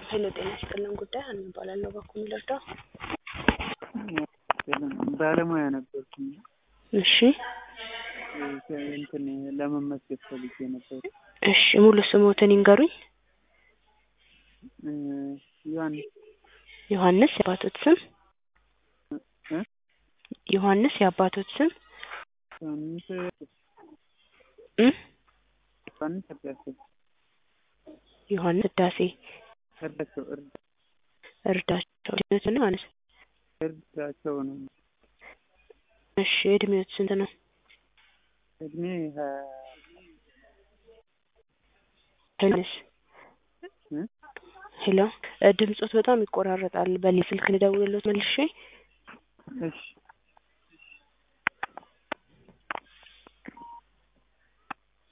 ሄሎ ጤና ይስጥልን ጉዳይ ሀና እባላለሁ። በኩል ልርዳው? ባለሙያ ነበርኩኝ እሺ እንትን ለመመስገን ፈልጌ ነበር። እሺ ሙሉ ስሞትን ይንገሩኝ። ዮሐንስ ዮሐንስ የአባቶት ስም እ? ዮሐንስ የአባቶት ስም ዮሐንስ እ? ዮሐንስ እርዳቸው ዮሐንስ ዳሴ እርዳቸው እርዳ እርዳቸው ነው ዮሐንስ እርዳቸው ነው እሺ እድሜዎት ስንት ነው? እድሜ ሀያ ዮሐንስ እ? ሄሎ እ፣ ድምጾት በጣም ይቆራረጣል። በሌላ ስልክ ልደውልሎት መልሼ እሺ